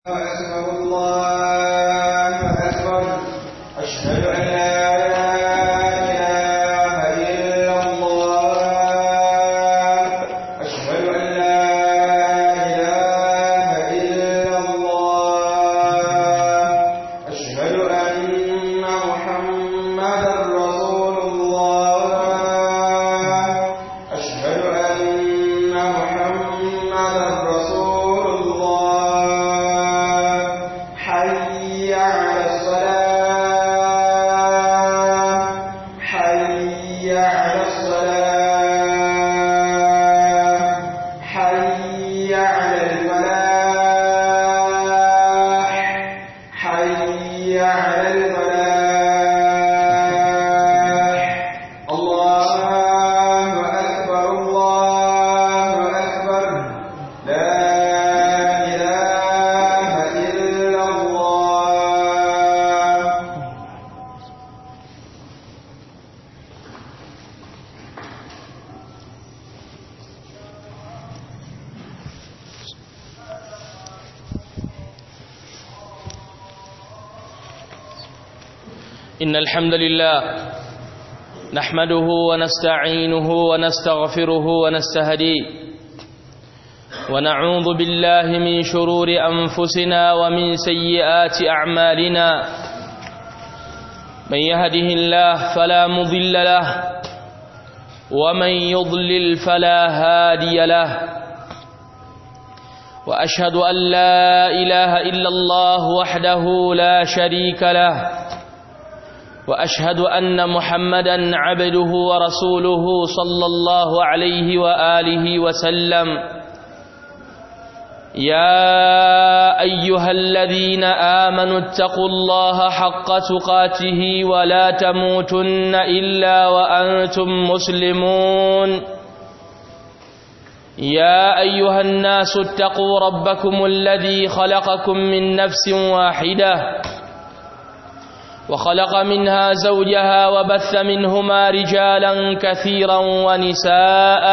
أكبر الله أكبر أشهد أن لا إله إلا الله أشهد أن لا إله إلا الله أشهد أن محمدا رسول الله أشهد أن محمدا رسول الله حي على الصلاة حي على الصلاة حي على الفلاح حي على الفلاح الله أكبر الله أكبر لا إله إلا الله إن الحمد لله نحمده ونستعينه ونستغفره ونستهديه ونعوذ بالله من شرور أنفسنا ومن سيئات أعمالنا من يهده الله فلا مضل له ومن يضلل فلا هادي له وأشهد أن لا إله إلا الله وحده لا شريك له واشهد ان محمدا عبده ورسوله صلى الله عليه واله وسلم يا ايها الذين امنوا اتقوا الله حق تقاته ولا تموتن الا وانتم مسلمون يا ايها الناس اتقوا ربكم الذي خلقكم من نفس واحده وخلق منها زوجها وبث منهما رجالا كثيرا ونساء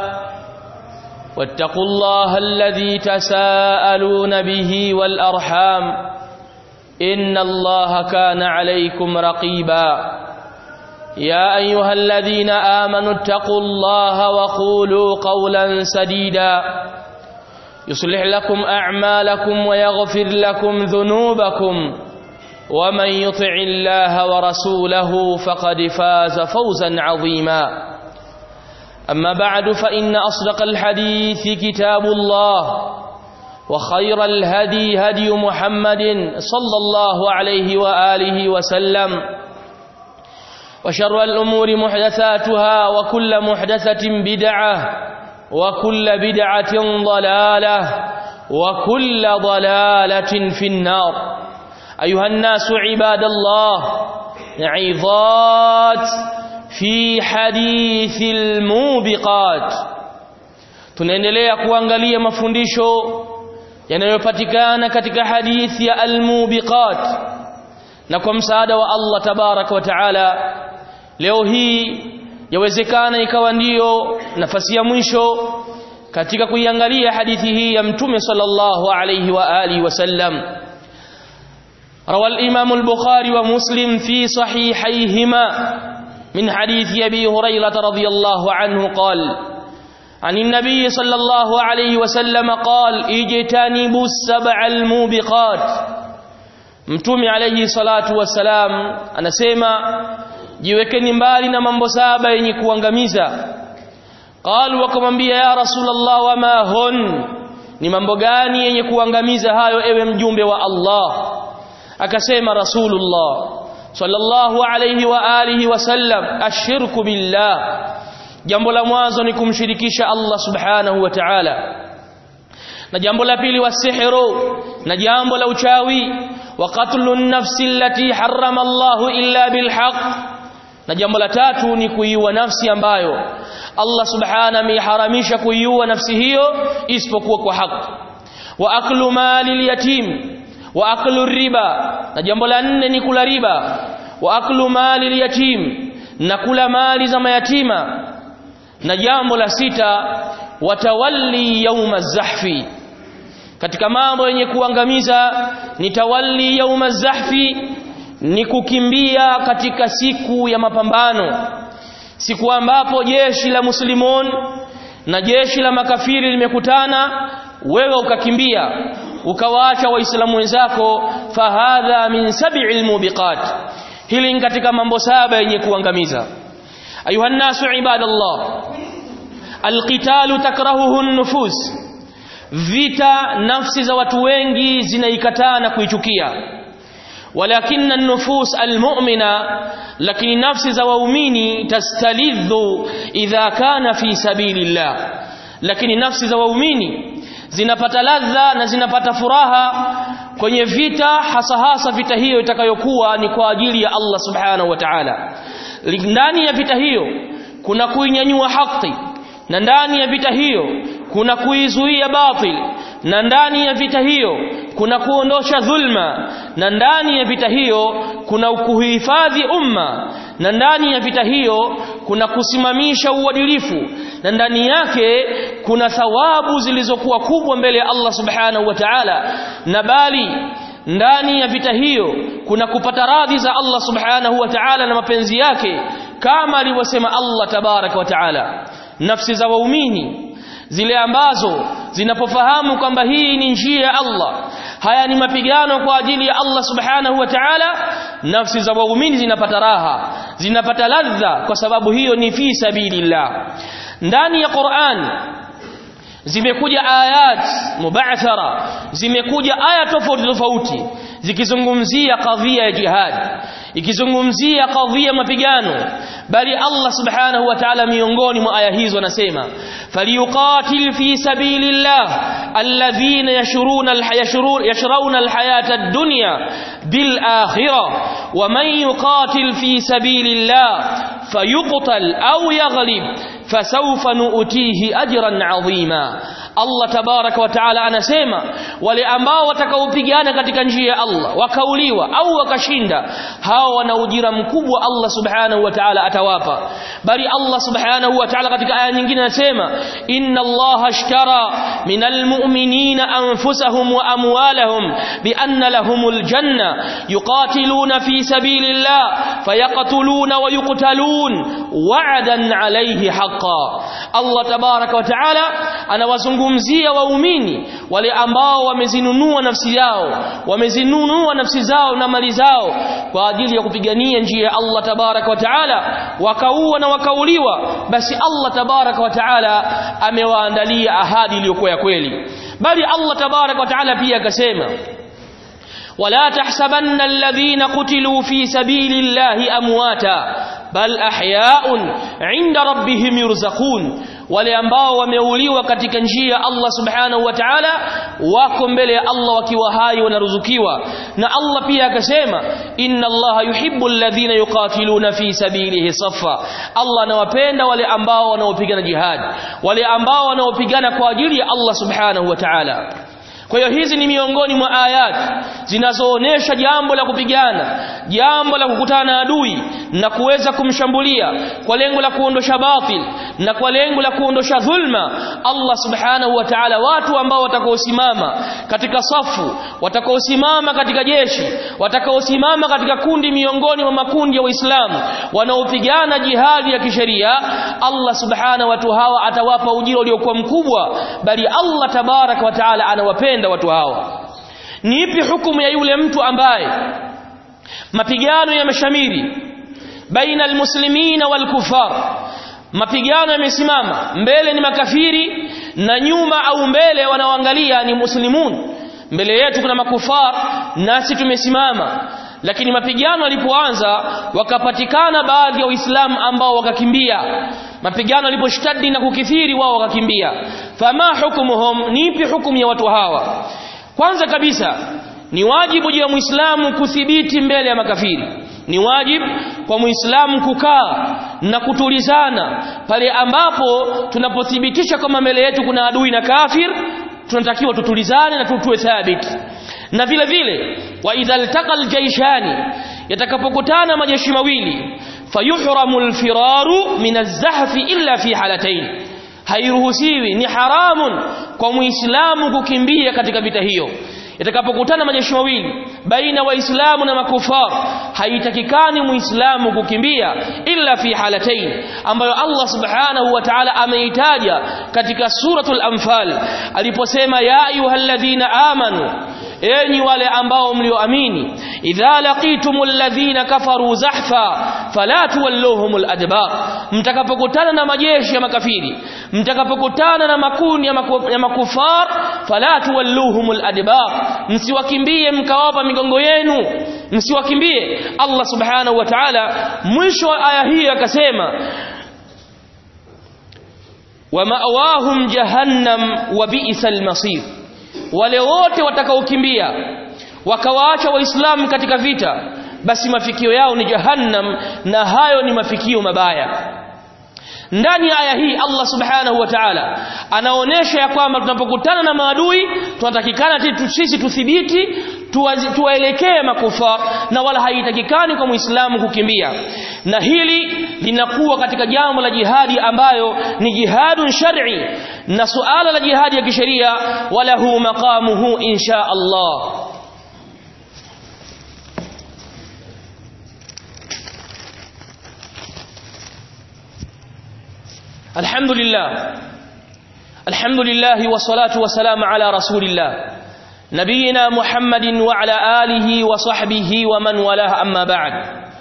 واتقوا الله الذي تساءلون به والأرحام إن الله كان عليكم رقيبا يا أيها الذين آمنوا اتقوا الله وقولوا قولا سديدا يصلح لكم أعمالكم ويغفر لكم ذنوبكم ومن يطع الله ورسوله فقد فاز فوزا عظيما أما بعد فإن أصدق الحديث كتاب الله وخير الهدي هدي محمد صلى الله عليه وآله وسلم وشر الأمور محدثاتها وكل محدثة بدعة وكل بدعة ضلالة وكل ضلالة في النار أيها الناس عباد الله عظات في حديث الموبقات tunaendelea kuangalia mafundisho yanayopatikana katika hadithi ya almubiqat na kwa msaada wa Allah tabaraka wa taala leo hii yawezekana ikawa ndiyo nafasi ya mwisho katika kuiangalia hadithi hii ya mtume sallallahu alayhi wa alihi wasallam روى الإمام البخاري ومسلم في صحيحيهما من حديث أبي هريرة رضي الله عنه قال عن النبي صلى الله عليه وسلم قال اجتنبوا السبع الموبقات mtume alayhi salatu wassalam anasema jiwekeni mbali na mambo saba yenye kuangamiza qalu wakamwambia ya rasulullah wama hun ni mambo gani yenye kuangamiza hayo ewe mjumbe wa Allah akasema rasulullah sallallahu alayhi wa alihi wasallam ashirku billah jambo la mwanzo ni kumshirikisha Allah subhanahu wa ta'ala na jambo la pili wasihru na jambo la uchawi wa qatlu nafsi allati harrama Allah illa bilhaq na jambo la tatu ni kuiua nafsi ambayo Allah subhanahu ameharamisha kuiua nafsi hiyo isipokuwa kwa haki wa aklu mali yatim wa aklu riba na jambo la nne ni kula riba wa aklu mali yatim na kula mali za mayatima na jambo la sita watawalli yauma zahfi katika mambo yenye kuangamiza ni tawalli yauma zahfi ni kukimbia katika siku ya mapambano siku ambapo jeshi la muslimun na jeshi la makafiri limekutana wewe ukakimbia ukawaacha waislamu wenzako fahadha min sab'il mubiqat hili ni katika mambo saba yenye kuangamiza ayuha nasu ibadallah alqitalu takrahuhu nufus vita nafsi za watu wengi zinaikataa na kuichukia walakinna nufus almu'mina lakini nafsi za waumini tastalidhu idha kana fi sabilillah lakini nafsi za waumini zinapata ladha na zinapata furaha kwenye vita hasa hasa vita hiyo itakayokuwa ni kwa ajili ya Allah subhanahu wa ta'ala ndani ya vita hiyo kuna kuinyanyua haki na ndani ya vita hiyo kuna kuizuia batil na ndani ya vita hiyo kuna kuondosha dhulma na ndani ya vita hiyo kuna kuhifadhi umma na ndani ya vita hiyo kuna kusimamisha uadilifu na ndani yake kuna thawabu zilizokuwa kubwa mbele ya Allah subhanahu wa ta'ala na bali ndani ya vita hiyo kuna kupata radhi za Allah subhanahu wa ta'ala na mapenzi yake kama alivyosema Allah tabaraka wa ta'ala nafsi za waumini zile ambazo zinapofahamu kwamba hii ni njia ya Allah haya ni mapigano kwa ajili ya Allah subhanahu wa ta'ala nafsi za waumini zinapata raha zinapata ladha kwa sababu hiyo ni fi sabilillah ndani ya Qur'an zimekuja ayat mubathara zimekuja aya tofauti tofauti zikizungumzia kadhia ya jihad ikizungumzia kadhia mapigano bali Allah subhanahu wa ta'ala miongoni mwa aya hizo anasema falyuqatil fi sabilillah alladhina yashruna alhayashurun yashruna alhayata ad-dunya bil akhirah wa man yuqatil fi sabilillah fayuqtal aw yaghlib fasawfa nu'tihi ajran 'azima Allah tabaraka wa taala anasema wale ambao watakaopigana katika njia ya Allah wakauliwa au wakashinda hao wana ujira mkubwa Allah subhanahu wa ta'ala atawapa bali Allah subhanahu wa ta'ala katika aya nyingine anasema inna Allah ashtara minal mu'minina anfusahum wa amwalahum bi anna lahumul janna yuqatiluna fi sabilillah fayaqtuluna wa yuqtalun wa'dan alayhi haqqan Allah tabaraka wa ta'ala anawazungumzia waumini wale ambao wamezinunua nafsi yao wamezinunua nafsi zao na mali zao kwa ajili ya kupigania njia ya Allah tabaraka wa taala wakaua na wakauliwa basi Allah tabaraka wa taala amewaandalia ahadi iliyokuwa ya kweli bali Allah tabaraka wa taala pia akasema ولا تحسبن الذين قتلوا في سبيل الله امواتا بل احياء عند ربهم يرزقون wale ambao wameuliwa katika njia ya Allah subhanahu wa ta'ala wako mbele ya Allah wakiwa hai wanaruzukiwa na Allah pia akasema inna Allah yuhibbu alladhina yuqatiluna fi sabilihi saffa Allah anawapenda wale ambao wanaopigana jihad wale ambao wanaopigana kwa ajili ya Allah subhanahu wa ta'ala kwa hiyo hizi ni miongoni mwa ayat zinazoonesha jambo la kupigana jambo la kukutana na adui na kuweza kumshambulia kwa lengo la kuondosha batil na kwa lengo la kuondosha dhulma Allah subhanahu wa ta'ala watu ambao watakaosimama katika safu watakaosimama katika jeshi watakaosimama katika kundi miongoni mwa makundi ya Waislamu wanaopigana jihadi ya kisheria Allah subhanahu watu hawa atawapa ujira uliokuwa mkubwa bali Allah tabarak wa ta'ala anawapenda watu hawa ni ipi hukumu ya yule mtu ambaye mapigano yameshamiri baina almuslimina walkufar mapigano yamesimama mbele ni makafiri na nyuma au mbele wanaoangalia ni muslimun mbele yetu kuna makufar nasi tumesimama lakini mapigano yalipoanza wakapatikana baadhi ya waislamu ambao wakakimbia mapigano yaliposhtadi na kukithiri wao wakakimbia fama hukumuhum ni ipi hukumu ya watu hawa kwanza kabisa ni wajibu juu ya muislamu kuthibiti mbele ya makafiri ni wajibu kwa muislamu kukaa na kutulizana pale ambapo tunapothibitisha kama mbele yetu kuna adui na kafir tunatakiwa tutulizane na tutue thabiti na vile vile wa idha altaqa aljaishani yatakapokutana majeshi mawili fayuhramu alfiraru min alzahfi illa fi halatayn hairuhusiwi ni haramun kwa muislamu kukimbia katika vita hiyo itakapokutana majeshi mawili baina waislamu na makufar haitakikani muislamu kukimbia illa fi halatain ambayo Allah subhanahu wa ta'ala ameitaja katika suratul anfal aliposema ya ayyuhalladhina amanu enyi wale ambao mlioamini idha laqitumul ladhina kafaru zahfa fala tuwalluhumul adbar mtakapokutana na majeshi ya makafiri mtakapokutana na makundi ya, maku, ya makufar fala tuwalluhumul adbar msiwakimbie mkawapa migongo yenu msiwakimbie Allah subhanahu wa ta'ala mwisho wa aya hii akasema wa ma'awahum jahannam wa bi'sal masir wale wote watakaokimbia wakawaacha waislamu katika vita basi mafikio yao ni jahannam na hayo ni mafikio mabaya ndani ya aya hii Allah subhanahu wa ta'ala anaonesha ya kwamba tunapokutana na maadui tunatakikana sisi tuthibiti tuwaelekee makufa na wala haitakikani kwa muislamu kukimbia na hili linakuwa katika jambo la jihadi ambayo ni jihadun shar'i na suala la jihadi ya kisheria wala hu maqamuhu insha Allah الحمد لله الحمد لله والصلاة والسلام على رسول الله نبينا محمد وعلى آله وصحبه ومن والاه أما بعد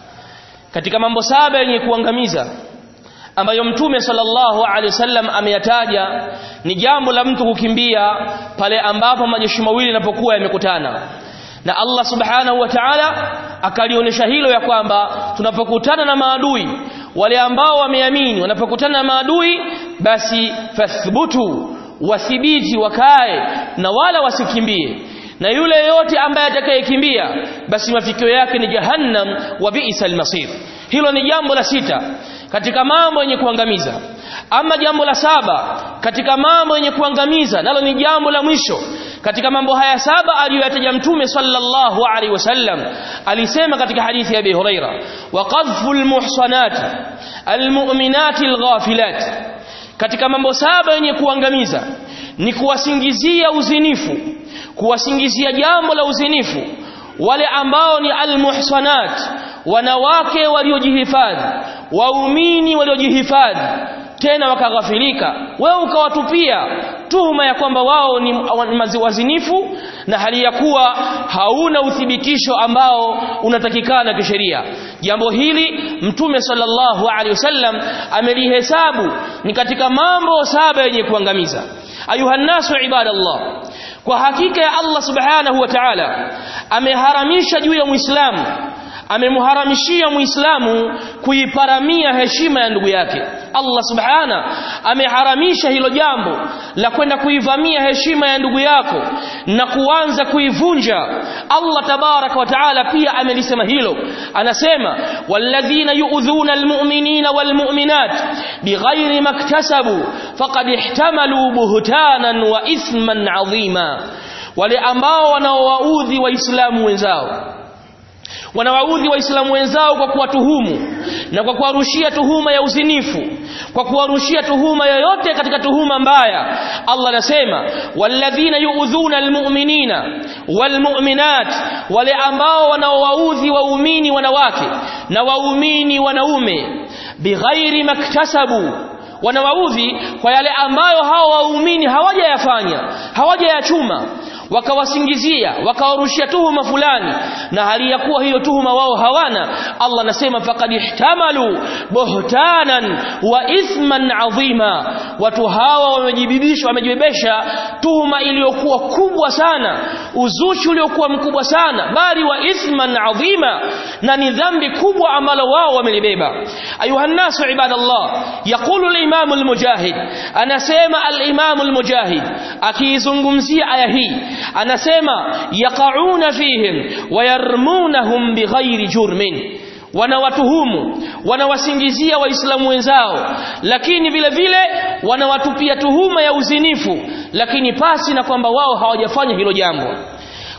katika mambo saba yenye kuangamiza ambayo mtume sallallahu alaihi wasallam ameyataja ni jambo la mtu kukimbia pale ambapo majeshi mawili yanapokuwa yamekutana na Allah subhanahu wa ta'ala akalionyesha hilo ya kwamba tunapokutana na maadui wale ambao wameamini wanapokutana na maadui basi fathbutu wathibiti wakae na wala wasikimbie na yule yote ambaye atakayekimbia basi mafikio yake ni jahannam wa bi'sal masir hilo ni jambo la sita katika mambo yenye kuangamiza ama jambo la saba katika mambo yenye kuangamiza nalo ni jambo la mwisho katika mambo haya saba aliyoyataja mtume sallallahu alaihi wasallam alisema katika hadithi ya Abi Huraira wa qadhful muhsanat almu'minati alghafilat katika mambo saba yenye kuangamiza ni kuwasingizia uzinifu kuwasingizia jambo la uzinifu wale ambao ni almuhsanat wanawake waliojihifadhi waumini waliojihifadhi tena wakaghafilika wewe ukawatupia tuhuma ya kwamba wao ni wazinifu na hali ya kuwa hauna uthibitisho ambao unatakikana kisheria jambo hili mtume sallallahu alaihi wasallam amelihesabu ni katika mambo saba yenye kuangamiza ayuhannasu ibadallah kwa hakika ya Allah subhanahu wa ta'ala ameharamisha juu ya muislamu amemharamishia muislamu kuiparamia heshima ya ndugu yake Allah subhana ameharamisha hilo jambo la kwenda kuivamia heshima ya ndugu yako na kuanza kuivunja Allah tabaraka wa taala pia amelisema hilo anasema walladhina yu'dhuna almu'minina walmu'minat bighairi maktasabu faqad ihtamalu buhtanan wa ithman 'azima wale ambao wanaowaudhi waislamu wenzao wanawaudhi waislamu wenzao kwa kuwatuhumu na kwa kuwarushia tuhuma ya uzinifu kwa kuwarushia tuhuma yoyote katika tuhuma mbaya Allah anasema walladhina yu'dhuna almu'minina walmu'minat wale ambao wanaowaudhi waumini wanawake na waumini wanaume bighairi maktasabu wanawaudhi kwa yale ambayo hao waumini hawajayafanya hawajayachuma wakawasingizia wakawarushia tuhuma fulani na hali ya kuwa hiyo tuhuma wao hawana Allah anasema faqad ihtamalu buhtanan wa ithman adhima watu hawa wamejibibisha wamejibebesha tuhuma iliyokuwa kubwa sana uzushi uliokuwa mkubwa sana bali wa ithman adhima na ni dhambi kubwa ambalo wao wamelibeba ayuha nasu ibadallah yaqulu al-imam al-mujahid anasema al-imam al-mujahid akiizungumzia aya hii anasema yaqauna fihim wayarmunahum bighairi jurmin wanawatuhumu wanawasingizia waislamu wenzao lakini vile vile wanawatupia tuhuma ya uzinifu lakini pasi na kwamba wao hawajafanya hilo jambo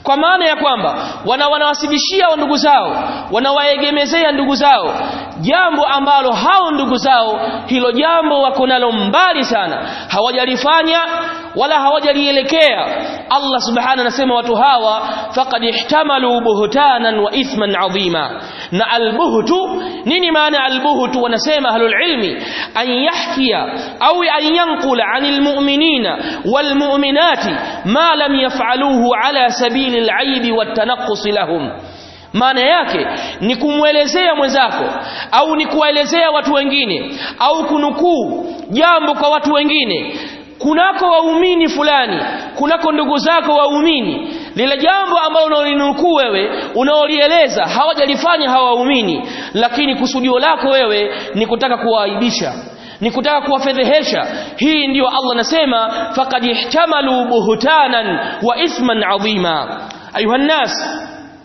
kwa maana ya kwamba wana wanawasibishia wa ndugu zao wanawaegemezea ndugu zao jambo ambalo hao ndugu zao hilo jambo wako nalo mbali sana hawajalifanya wala hawajalielekea Allah subhanahu anasema watu hawa faqad ihtamalu buhtanan wa ithman adhima na albuhtu nini maana albuhtu wanasema ahlul ilmi an yahkiya au an yanqula anil mu'minina wal mu'minati ma lam yaf'aluhu ala sabili al-aib wat tanaqqus lahum maana yake ni kumwelezea mwenzako au ni kuwaelezea watu wengine au kunukuu jambo kwa watu wengine kunako waumini fulani kunako ndugu zako waumini lile jambo ambalo unaolinukuu wewe unaolieleza hawajalifanya hawa waumini lakini kusudio lako wewe ni kutaka kuwaaibisha ni kutaka kuwafedhehesha hii ndiyo Allah anasema faqad ihtamalu buhtanan wa ithman adhima ayuha nas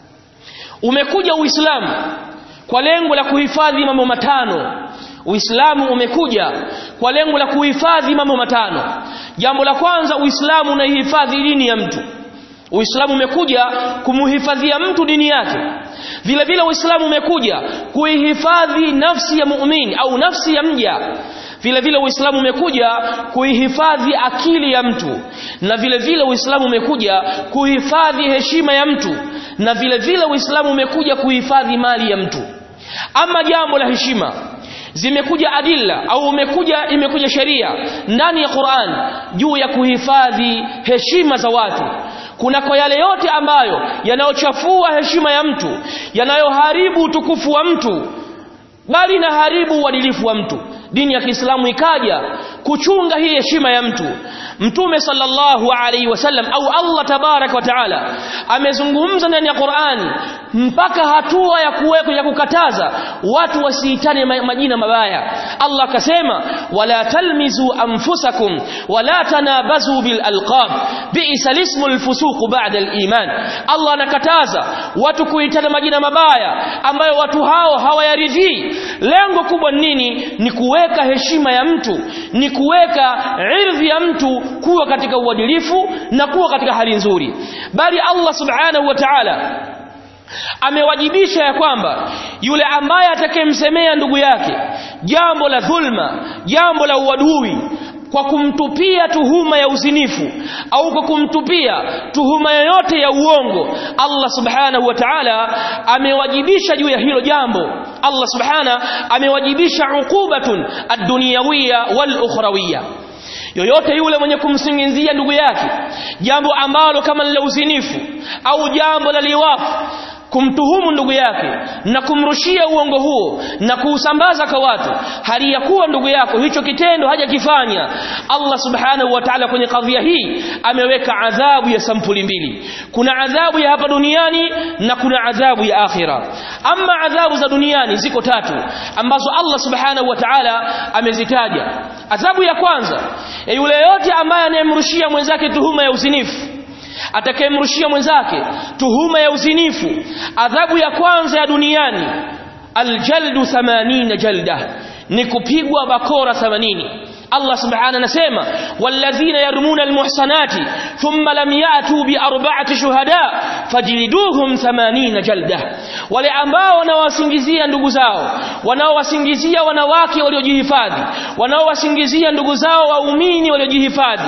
umekuja uislamu kwa lengo la kuhifadhi mambo matano Uislamu umekuja kwa lengo la kuhifadhi mambo matano. Jambo la kwanza Uislamu unaihifadhi dini ya mtu. Uislamu umekuja kumuhifadhia mtu dini yake. Vile vile Uislamu umekuja kuihifadhi nafsi ya muumini au nafsi ya mja. Vile vile Uislamu umekuja kuihifadhi akili ya mtu. Na vile vile Uislamu umekuja kuhifadhi heshima ya mtu. Na vile vile Uislamu umekuja kuhifadhi mali ya mtu. Ama jambo la heshima zimekuja adilla au umekuja imekuja sheria ndani ya Qur'an juu ya kuhifadhi heshima za watu kuna kwa yale yote ambayo yanayochafua heshima ya mtu yanayoharibu utukufu wa mtu bali na haribu uadilifu wa mtu dini ya Kiislamu ikaja kuchunga hii heshima ya mtu Mtume sallallahu alaihi wasallam au Allah tabarak wa taala amezungumza ndani ya Qur'ani mpaka hatua ya kuweka ya kukataza watu wasiitane majina mabaya Allah akasema wala talmizu anfusakum wala tanabazu bil alqab bi'sa ismul fusuq ba'da al iman Allah anakataza watu kuitana majina mabaya ambayo watu hao hawayaridhii lengo kubwa nini ni kuweka heshima ya mtu ni kuweka irdhi ya mtu kuwa katika uadilifu na kuwa katika hali nzuri bali Allah subhanahu wa ta'ala amewajibisha ya kwamba yule ambaye atakayemsemea ndugu yake jambo la dhulma jambo la uadui kwa kumtupia tuhuma ya uzinifu au kwa kumtupia tuhuma yoyote ya uongo Allah subhanahu wa ta'ala amewajibisha juu ya hilo jambo Allah subhana amewajibisha uqubatun ad-dunyawiyya wal ukhrawiyya yoyote yule mwenye kumsingizia ndugu yake jambo ambalo kama la uzinifu au jambo la liwafu kumtuhumu ndugu yake na kumrushia uongo huo na kuusambaza kwa watu hali ya kuwa ndugu yako hicho kitendo hajakifanya Allah subhanahu wa ta'ala kwenye kadhia hii ameweka adhabu ya sampuli mbili kuna adhabu ya hapa duniani na kuna adhabu ya akhira ama adhabu za duniani ziko tatu ambazo Allah subhanahu wa ta'ala amezitaja adhabu ya kwanza ya yule yote ambaye anayemrushia mwenzake tuhuma ya uzinifu atakayemrushia mwenzake tuhuma ya uzinifu adhabu ya kwanza ya duniani aljaldu 80 jalda ni kupigwa bakora 80 Allah subhanahu anasema walladhina yarmuna almuhsanati thumma lam yatu bi arba'ati shuhada fajliduhum 80 jalda wale ambao wanawasingizia ndugu zao wanaowasingizia wanawake waliojihifadhi wanaowasingizia ndugu zao waumini waliojihifadhi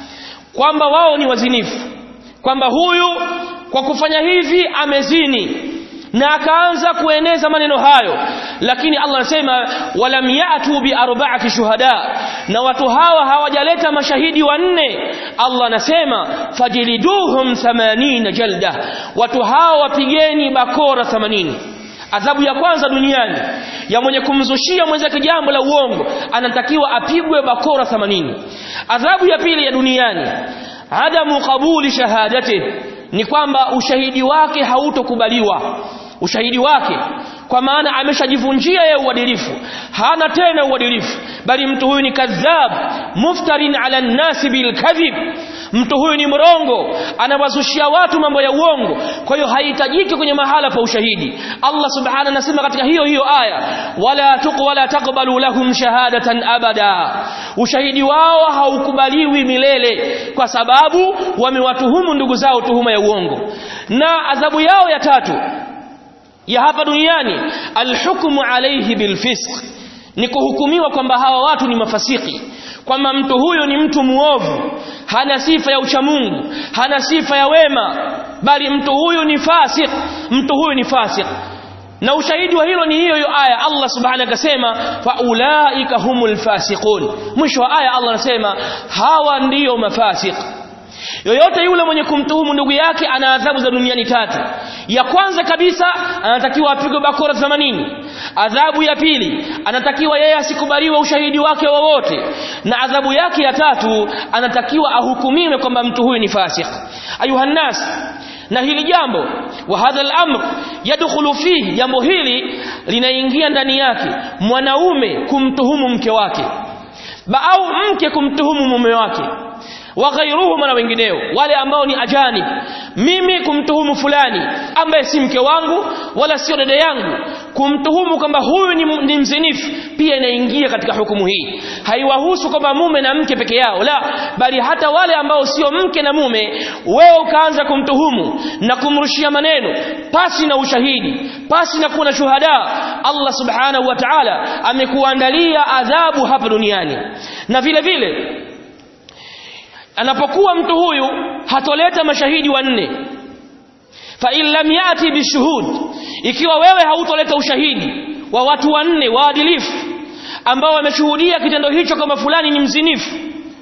kwamba wao ni wazinifu kwamba huyu kwa kufanya hivi amezini na akaanza kueneza maneno hayo lakini Allah anasema walam yatu bi arba'ati shuhada na watu hawa hawajaleta mashahidi wanne Allah anasema fajliduhum 80 jalda watu hawa wapigeni bakora 80 adhabu ya kwanza duniani ya mwenye kumzushia mwenzake jambo la uongo anatakiwa apigwe bakora 80 adhabu ya pili ya duniani adamu qabuli shahadati ni kwamba ushahidi wake hautokubaliwa ushahidi wake kwa maana ameshajivunjia yeye uadilifu hana tena uadilifu bali mtu huyu ni kadhab muftarin ala nnasi bilkadhib mtu huyu ni mrongo anawazushia watu mambo ya uongo kwa hiyo haihitajiki kwenye mahala pa ushahidi Allah subhanahu anasema katika hiyo hiyo aya wala tuq wala taqbalu lahum shahadatan abada ushahidi wao haukubaliwi milele kwa sababu wamewatuhumu ndugu zao tuhuma ya uongo na adhabu yao ya tatu ya hapa duniani alhukmu alayhi bilfisq ni kuhukumiwa kwamba hawa watu ni mafasiki kwamba mtu huyo ni mtu muovu hana sifa ya uchamungu hana sifa ya wema bali mtu huyu ni fasik mtu huyu ni fasik na ushahidi wa hilo ni hiyo hiyo aya Allah subhanahu akasema faulaika humul fasiqun mwisho wa aya Allah anasema hawa ndiyo mafasik yoyote yule mwenye kumtuhumu ndugu yake ana adhabu za duniani tatu ya kwanza kabisa anatakiwa apigwe bakora 80 adhabu ya pili anatakiwa yeye asikubaliwe ushahidi wake wowote na adhabu yake ya tatu anatakiwa ahukumiwe kwamba mtu huyu ni fasik ayuhannas na hili jambo wa hadha al-amr yadkhulu fihi jambo hili linaingia ndani yake mwanaume kumtuhumu mke wake au mke kumtuhumu mume wake wa ghairuhum na wengineo wale ambao ni ajanib mimi kumtuhumu fulani ambaye si mke wangu wala sio dada yangu kumtuhumu kwamba huyu ni, ni mzinifu pia inaingia katika hukumu hii haiwahusu kwamba mume na mke peke yao la bali hata wale ambao sio mke na mume wewe ukaanza kumtuhumu na kumrushia maneno pasi na ushahidi pasi na kuwa na shuhada Allah subhanahu wa ta'ala amekuandalia adhabu hapa duniani na vile vile anapokuwa mtu huyu hatoleta mashahidi wanne fa in lam yati bishuhud ikiwa wewe hautoleta ushahidi wa watu wanne waadilifu ambao wameshuhudia kitendo hicho kama fulani ni mzinifu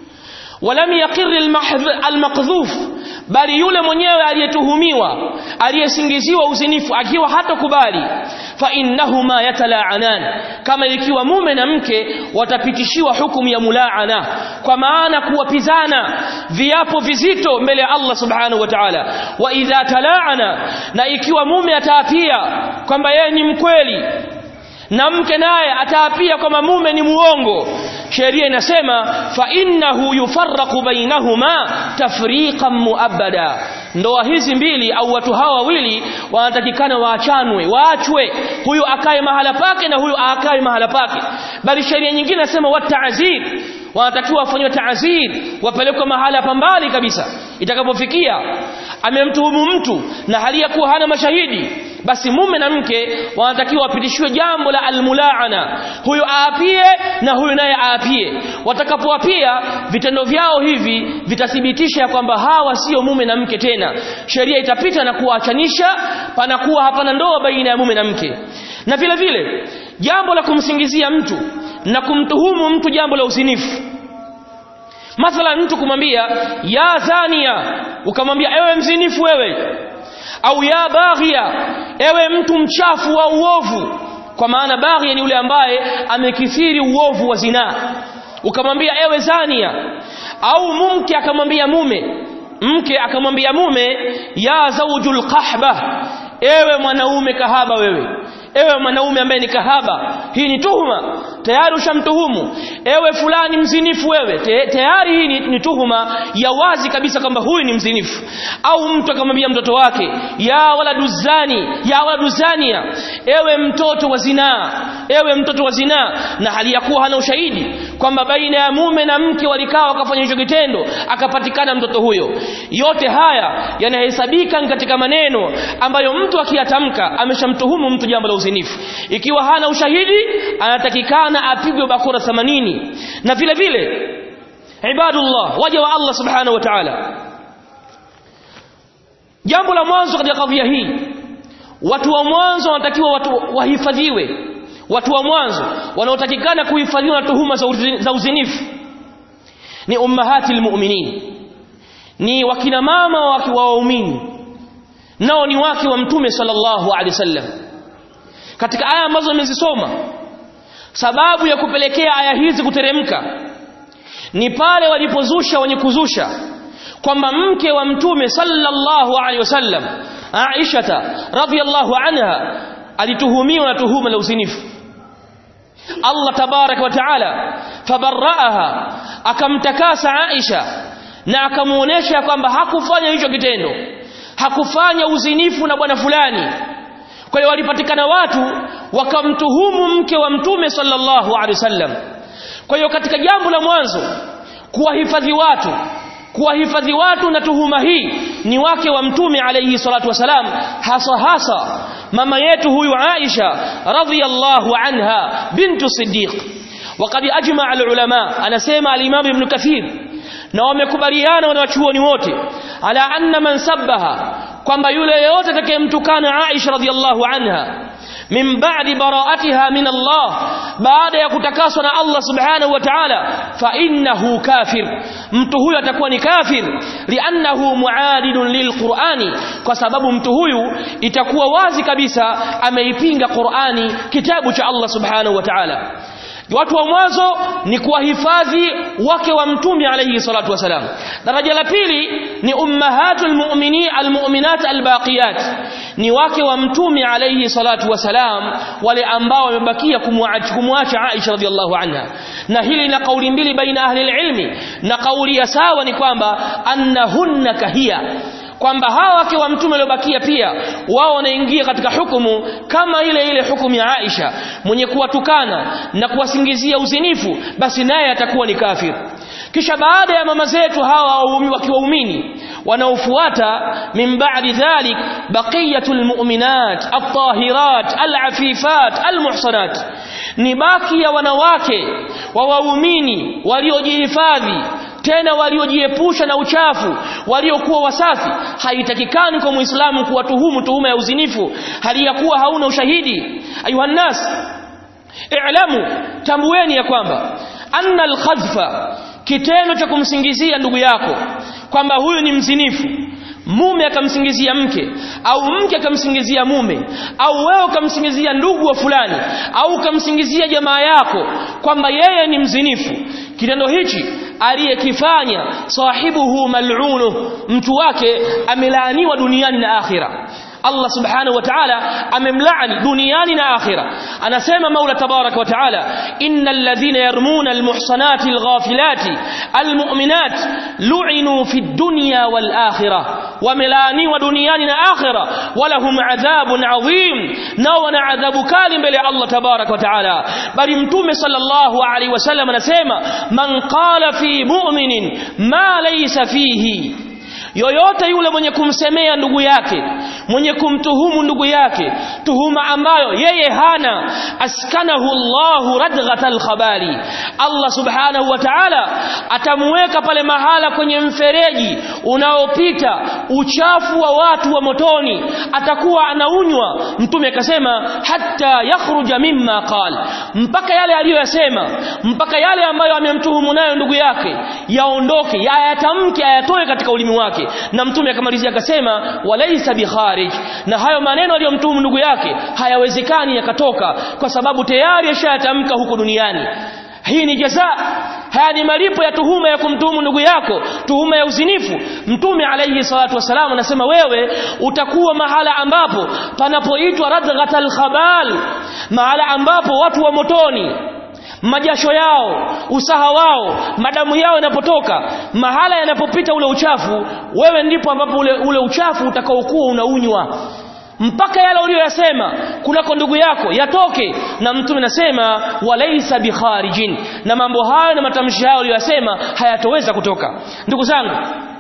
walam yaqir almaqdhuf bali yule mwenyewe aliyetuhumiwa aliyesingiziwa uzinifu akiwa hatokubali fa innahuma yatalaanan kama ikiwa mume na mke watapitishiwa hukumu ya mulaana kwa maana kuwapizana viapo vizito mbele ya Allah subhanahu wa ta'ala wa idha talaana na ikiwa mume ataapia kwamba yeye ni mkweli na mke naye ataapia kwamba mume ni muongo sheria inasema fa innahu yufarraqu bainahuma tafriqan muabbada ndoa hizi mbili au watu hawa wawili wanatakikana waachanwe waachwe huyu akae mahala pake na huyu akae mahala pake bali sheria nyingine inasema watazir wanatakiwa wafanywe taazir wapelekwe mahala pambali kabisa itakapofikia amemtuhumu mtu na hali ya kuwa hana mashahidi basi mume na mke wanatakiwa wapitishiwe jambo la almulaana huyu aapie na huyu naye aapie watakapoapia vitendo vyao hivi vitathibitisha kwamba hawa sio mume na mke tena sheria itapita na kuwaachanisha panakuwa hapana ndoa baina ya mume na mke na vile vile jambo la kumsingizia mtu na kumtuhumu mtu jambo la usinifu mathalan mtu kumwambia ya zania ukamwambia ewe mzinifu wewe au ya baghia ewe mtu mchafu wa uovu kwa maana baghia ni yule ambaye amekithiri uovu wa zinaa ukamwambia ewe zania au mumke akamwambia mume mke akamwambia mume ya zaujul qahba ewe mwanaume kahaba wewe ewe mwanaume ambaye ni kahaba hii ni tuhuma tayari ushamtuhumu ewe fulani mzinifu wewe Te, tayari hii ni, ni tuhuma ya wazi kabisa kwamba huyu ni mzinifu au mtu akamwambia mtoto wake ya wala duzani ya wala duzania ewe mtoto wa zinaa ewe mtoto wa zinaa na hali ya kuwa hana ushahidi kwamba baina ya mume na mke walikaa wakafanya hicho kitendo akapatikana mtoto huyo yote haya yanahesabika katika maneno ambayo mtu akiyatamka ameshamtuhumu mtu jambo la uzinifu ikiwa hana ushahidi anatakikana apigwe bakora 80 na vile vile ibadullah waja wa Allah subhanahu wa ta'ala jambo la mwanzo katika kadhia hii watu wa mwanzo wanatakiwa watu wahifadhiwe watu wa mwanzo wanaotakikana kuhifadhiwa na tuhuma za, uzini, za uzinifu ni ummahati almu'minin ni wakina mama wa waumini nao ni wake wa mtume sallallahu alaihi wasallam katika aya ambazo nimezisoma sababu ya kupelekea aya hizi kuteremka ni pale walipozusha wenye kuzusha kwamba mke wa mtume sallallahu alaihi wasallam Aisha radhiyallahu anha alituhumiwa na tuhuma la uzinifu Allah tabarak wa taala fabarraaha akamtakasa Aisha na akamuonesha kwamba hakufanya hicho kitendo hakufanya uzinifu na bwana fulani kwa hiyo walipatikana watu wakamtuhumu mke wa mtume sallallahu alaihi wasallam kwa hiyo katika jambo la mwanzo kuwahifadhi watu kuwahifadhi watu na tuhuma hii ni wake wa mtume alayhi salatu wasalam hasa hasa mama yetu huyu Aisha radhiyallahu anha bintu Siddiq وقد أجمع العلماء أنا سيما الإمام ابن كثير na wamekubaliana wanawachuoni wote ala anna man sabbaha kwamba yule yote atakayemtukana Aisha radhiallahu anha min ba'di bara'atiha min Allah baada ya kutakaswa na Allah subhanahu wa ta'ala fa innahu kafir mtu huyu atakuwa ni kafir li'annahu mu'adidun lilqur'ani kwa sababu mtu huyu itakuwa wazi kabisa ameipinga Qur'ani kitabu cha Allah subhanahu wa ta'ala watu wa mwanzo ni kuwahifadhi wake wa mtume alayhi salatu wasalam daraja la pili ni ummahatul mu'minin almu'minat albaqiyat ni wake wa mtume alayhi salatu wasalam wale ambao wamebakia kumwacha Aisha radhiallahu anha na hili na kauli mbili baina ahli ilmi na kauli ya sawa ni kwamba annahunna kahia kwamba hawa wake wa mtume waliobakia pia wao wanaingia katika hukumu kama ile ile hukumu ya Aisha mwenye kuwatukana na kuwasingizia uzinifu basi naye atakuwa ni kafir kisha baada ya mama zetu hawa wakiwaumini wanaofuata min ba'di dhalik baqiyatul mu'minat at-tahirat al-afifat al-muhsanat ni baki ya wanawake wa waumini waliojihifadhi tena waliojiepusha na uchafu waliokuwa wasafi haitakikani kwa muislamu kuwatuhumu tuhuma ya uzinifu hali ya kuwa hauna ushahidi ayuhannas i'lamu tambueni ya kwamba anna al-khadhfa kitendo cha kumsingizia ndugu yako kwamba huyu ni mzinifu mume akamsingizia mke au mke akamsingizia mume au wewe ukamsingizia ndugu wa fulani au ukamsingizia jamaa yako kwamba yeye ni mzinifu kitendo hichi aliyekifanya sahibuhu mal'unu mtu wake amelaaniwa duniani na akhira Allah subhanahu wa ta'ala amemlaani duniani na akhira anasema Maula tabarak wa ta'ala innal ladhina yarmuna almuhsanati alghafilati almu'minat lu'inu fid dunya wal akhirah wamelaaniwa duniani na akhira walahum adhabun adhim na wana adhabu kali mbele ya Allah tabarak wa ta'ala bali mtume sallallahu alaihi wasallam anasema man qala fi mu'minin ma laysa fihi yoyote yule mwenye kumsemea ndugu yake mwenye kumtuhumu ndugu yake tuhuma ambayo yeye hana askanahu Allahu radghatal khabali Allah subhanahu wa ta'ala atamweka pale mahala kwenye mfereji unaopita uchafu wa watu wa motoni atakuwa anaunywa mtume akasema hatta yakhruja mimma qal mpaka yale aliyoyasema mpaka yale ambayo amemtuhumu nayo ndugu yake yaondoke yayatamke ayatoe katika ulimi wake na mtume akamalizia akasema walaysa bikharij na hayo maneno aliyomtuhumu ndugu yake hayawezekani yakatoka kwa sababu tayari yashayatamka huko duniani hii ni jaza haya ni malipo ya tuhuma ya kumtuhumu ndugu yako tuhuma ya uzinifu mtume alayhi salatu wasalam anasema wewe utakuwa mahala ambapo panapoitwa radghatal khabal mahala ambapo watu wa motoni majasho yao usaha wao madamu yao yanapotoka mahala yanapopita ule uchafu wewe ndipo ambapo ule, ule uchafu utakaokuwa unaunywa mpaka yale uliyoyasema kunako ndugu yako yatoke na mtume anasema walaisa bikharijin na mambo hayo na matamshi hayo uliyoyasema hayatoweza kutoka ndugu zangu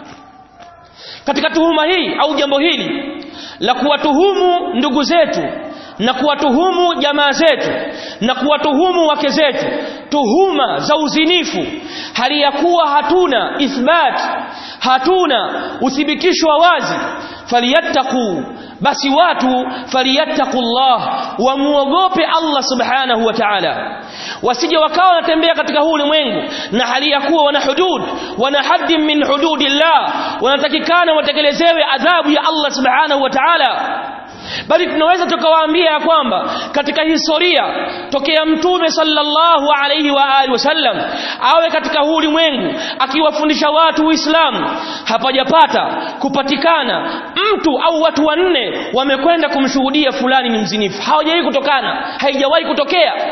katika tuhuma hii au jambo hili la kuwatuhumu ndugu zetu na kuwatuhumu jamaa zetu na kuwatuhumu wake zetu tuhuma za uzinifu hali ya kuwa hatuna ithbat hatuna uthibitisho wa wazi falyattaqu basi watu falyattaqullah wamuogope Allah subhanahu wa ta'ala wasije wakawa wanatembea katika huu ulimwengu na hali ya kuwa wana hudud wana haddi min hududillah wanatakikana watekelezewe adhabu ya Allah subhanahu wa ta'ala bali tunaweza tukawaambia ya kwamba katika historia tokea mtume sallallahu alayhi wa alihi wasallam awe katika huu ulimwengu akiwafundisha watu Uislamu hapajapata kupatikana mtu au watu wanne wamekwenda kumshuhudia fulani ni mzinifu hawajawahi kutokana haijawahi kutokea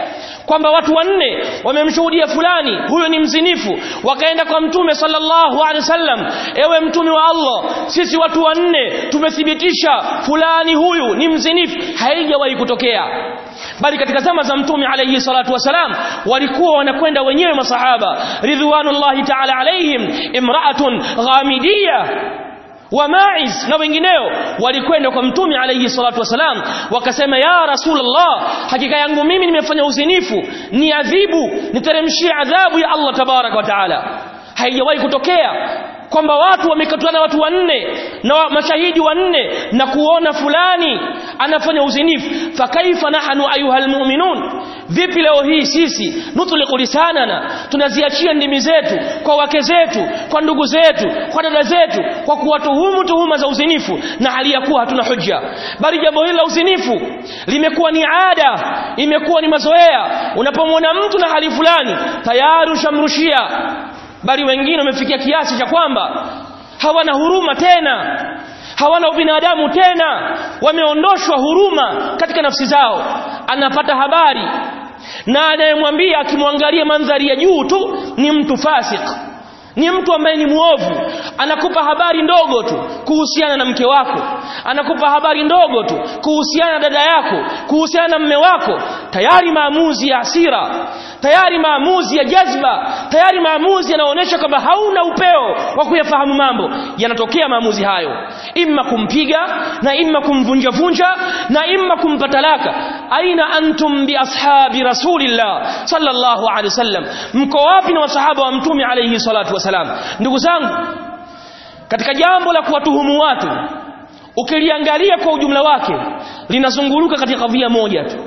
kwamba watu wanne wamemshuhudia fulani huyo ni mzinifu wakaenda kwa mtume sallallahu alaihi wasallam ewe mtume wa Allah sisi watu wanne tumethibitisha fulani huyu ni mzinifu haijawahi kutokea bali katika zama za mtume alayhi salatu wasalam walikuwa wanakwenda wenyewe masahaba ridwanullahi ta'ala alaihim imra'atun ghamidiyya wa Ma'iz na wengineo walikwenda kwa mtume alayhi salatu wasalam wakasema ya rasulullah hakika yangu mimi nimefanya uzinifu ni adhibu niteremshie adhabu ya Allah tabarak wa taala haijawahi kutokea kwamba watu wamekutana watu wanne na mashahidi wanne na kuona fulani anafanya uzinifu fakaifa nahnu ayuhal mu'minun vipi leo hii sisi nutliqu lisanana tunaziachia ndimi zetu kwa wake zetu kwa ndugu zetu kwa dada zetu kwa kuwatuhumu tuhuma za uzinifu na hali ya kuwa hatuna hujja bali jambo hili la uzinifu limekuwa ni ada imekuwa ni mazoea unapomwona mtu na hali fulani tayari ushamrushia bali wengine wamefikia kiasi cha kwamba hawana huruma tena hawana ubinadamu tena wameondoshwa huruma katika nafsi zao anapata habari na anayemwambia akimwangalia mandhari ya juu tu ni mtu fasik ni mtu ambaye ni muovu anakupa habari ndogo tu kuhusiana na mke wako anakupa habari ndogo tu kuhusiana na dada yako kuhusiana na mme wako tayari maamuzi ya hasira tayari maamuzi ya jazba tayari maamuzi yanaonyesha kwamba hauna upeo wa kuyafahamu mambo yanatokea maamuzi hayo imma kumpiga na imma kumvunja vunja na imma kumpa talaka aina antum bi ashabi rasulillah sallallahu alaihi wasallam mko wapi na wasahaba wa mtume alayhi salatu wasalam ndugu zangu katika jambo la kuwatuhumu watu ukiliangalia kwa ujumla wake linazunguruka katika kadhia moja tu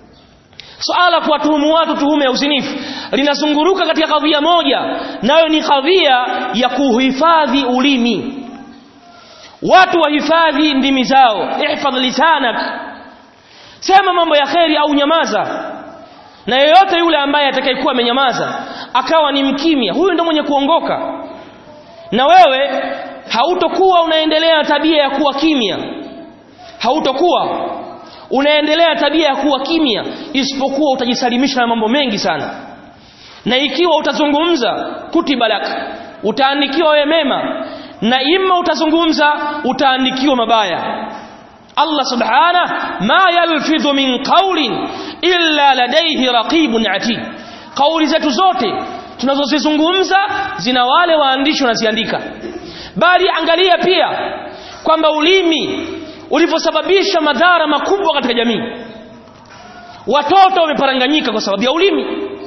swala kuwatuhumu watu tuhume ya uzinifu linazunguruka katika kadhia moja nayo ni kadhia ya kuhifadhi ulimi watu wahifadhi ndimi zao ihfadh lisanak sema mambo ya kheri au nyamaza na yeyote yule ambaye atakayekuwa amenyamaza akawa ni mkimya huyu ndio mwenye kuongoka na wewe hautokuwa unaendelea tabia ya kuwa kimya hautokuwa unaendelea tabia ya kuwa kimya isipokuwa utajisalimisha na mambo mengi sana na ikiwa utazungumza kutiba lak utaandikiwa wewe mema na imma utazungumza utaandikiwa mabaya Allah subhana ma yalfidhu min qawlin illa ladayhi raqibun atid kauli zetu zote tunazozizungumza zina wale waandishi wanaziandika bali angalia pia kwamba ulimi ulivyosababisha madhara makubwa katika jamii watoto wameparanganyika kwa sababu ya ulimi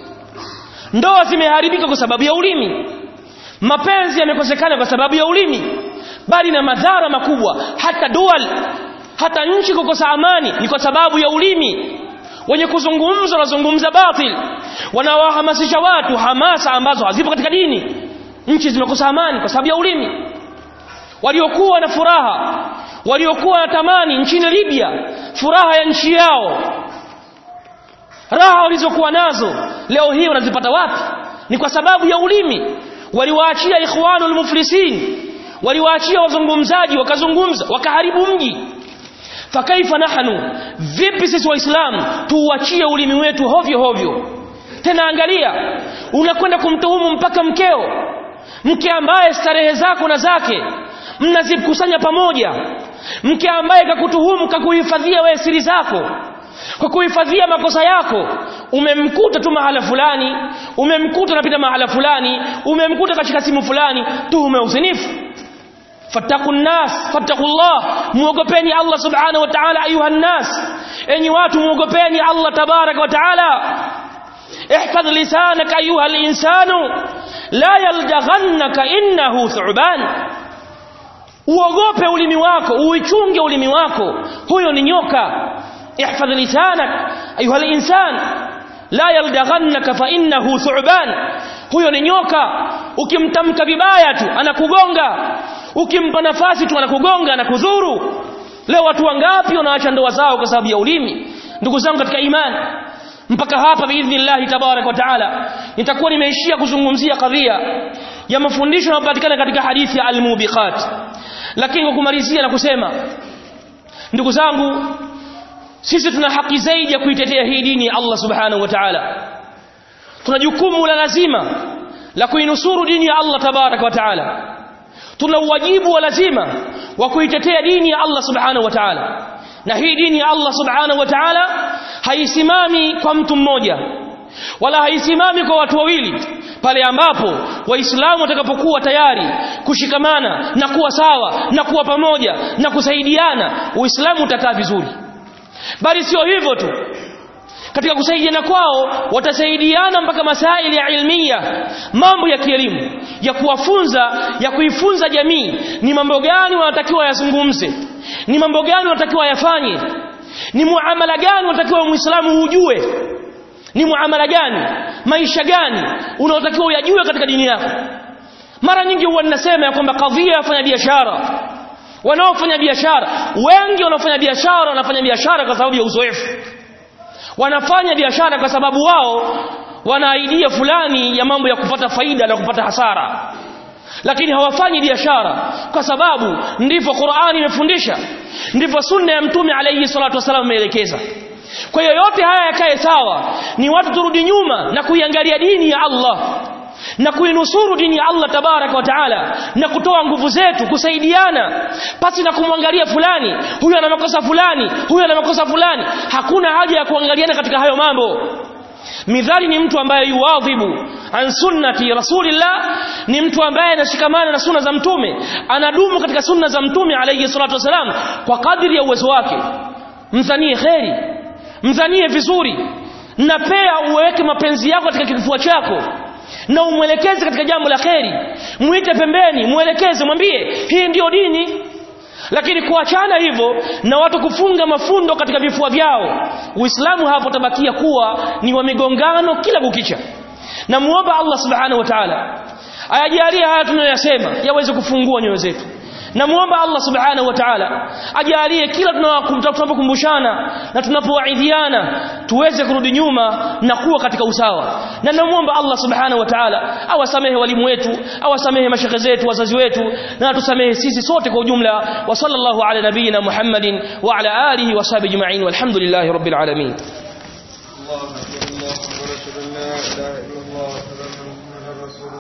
ndoa zimeharibika kwa sababu ya ulimi mapenzi yamekosekana kwa sababu ya ulimi bali na madhara makubwa hata dual hata nchi kukosa amani ni kwa sababu ya ulimi wenye kuzungumza wanazungumza batil wanawahamasisha watu hamasa ambazo hazipo katika dini nchi zimekosa amani kwa sababu ya ulimi waliokuwa na furaha waliokuwa na tamani nchini Libya furaha ya nchi yao raha walizokuwa nazo leo hii wanazipata wapi ni kwa sababu ya ulimi waliwaachia ikhwanul muflisin waliwaachia wazungumzaji wakazungumza wakaharibu mji fakaifa nahnu vipi sisi waislamu tuuachie ulimi wetu hovyo hovyo tena angalia unakwenda kumtuhumu mpaka mkeo mke ambaye starehe zako na zake mnazikusanya pamoja mke ambaye kakutuhumu kakuhifadhia wewe siri zako kwa kuhifadhia makosa yako umemkuta tu mahala fulani umemkuta anapita mahala fulani umemkuta katika simu fulani tuhume uzinifu fattaku nnas fattaqullah muogopeni Allah subhanahu wa ta'ala ayuha nnas enyi watu muogopeni Allah tabarak wa ta'ala احفظ لسانك أيها الإنسان لا يلدغنك إنه ثعبان uogope ulimi wako uichunge ulimi wako huyo ni nyoka ihfadh lisanak ayuha al-insan la yaldaghannaka fa innahu thu'ban huyo ni nyoka ukimtamka vibaya tu anakugonga ukimpa nafasi tu anakugonga anakudhuru leo watu wangapi wanaacha ndoa zao kwa sababu ya ulimi ndugu zangu katika imani mpaka hapa biidhnillah tabarak wa taala nitakuwa nimeishia kuzungumzia kadhia ya mafundisho yanayopatikana katika hadithi ya al-mubiqat lakini kwa kumalizia na kusema ndugu zangu sisi tuna haki zaidi ya kuitetea hii dini ya Allah subhanahu wa ta'ala tuna jukumu la lazima la kuinusuru dini ya Allah tabaraka wa ta'ala tuna uwajibu wa lazima wa kuitetea dini ya Allah subhanahu wa ta'ala na hii dini ya Allah subhanahu wa ta'ala haisimami kwa mtu mmoja wala haisimami kwa watu wawili pale ambapo waislamu watakapokuwa tayari kushikamana na kuwa sawa na kuwa pamoja na kusaidiana uislamu utakaa vizuri bali sio hivyo tu katika kusaidiana kwao watasaidiana mpaka masaili ya ilmia mambo ya kielimu ya kuwafunza ya kuifunza jamii ni mambo gani wanatakiwa yazungumze ni mambo gani wanatakiwa yafanye ni muamala gani wanatakiwa muislamu ujue ni muamala gani maisha gani unaotakiwa uyajue katika dini yako mara nyingi huwa ninasema ya kwamba kadhia ya wafanya biashara wanaofanya biashara wengi wanaofanya biashara wanafanya biashara kwa sababu ya uzoefu wanafanya biashara kwa sababu wao wana idea fulani ya mambo ya kupata faida na kupata hasara lakini hawafanyi biashara kwa sababu ndivyo Qur'ani imefundisha ndivyo sunna ya mtume alayhi salatu wasallam imeelekeza kwa hiyo yote haya yakae sawa ni watu turudi nyuma na kuiangalia dini ya Allah na kuinusuru dini ya Allah tabaraka wa taala na kutoa nguvu zetu kusaidiana pasi na kumwangalia fulani huyu ana makosa fulani huyu ana makosa fulani hakuna haja ya kuangaliana katika hayo mambo midhali ni mtu ambaye yuwadhibu an sunnati rasulillah ni mtu ambaye anashikamana na sunna za mtume anadumu katika sunna za mtume alayhi salatu wasalam kwa kadri ya uwezo wake mzanie kheri mzanie vizuri na pia uweke mapenzi yako katika kifua chako na umwelekeze katika jambo la kheri muite pembeni mwelekeze mwambie hii ndiyo dini lakini kuachana hivyo na watu kufunga mafundo katika vifua vyao uislamu hapo tabakia kuwa ni wa migongano kila kukicha na muomba Allah subhanahu wa ta'ala ayajalie haya tunayoyasema yaweze kufungua nyoyo zetu na muomba Allah subhanahu wa ta'ala ajalie kila tunapokumbushana na tunapowaidhiana tuweze kurudi nyuma na kuwa katika usawa na namuomba Allah subhanahu wa ta'ala awasamehe walimu wetu awasamehe mashekhe zetu wazazi wetu na atusamehe sisi sote kwa ujumla wa sallallahu ala nabiyina Muhammadin wa ala alihi wa sahbihi ajma'in walhamdulillahi rabbil alamin الله أكبر الله أكبر أشهد أن لا إله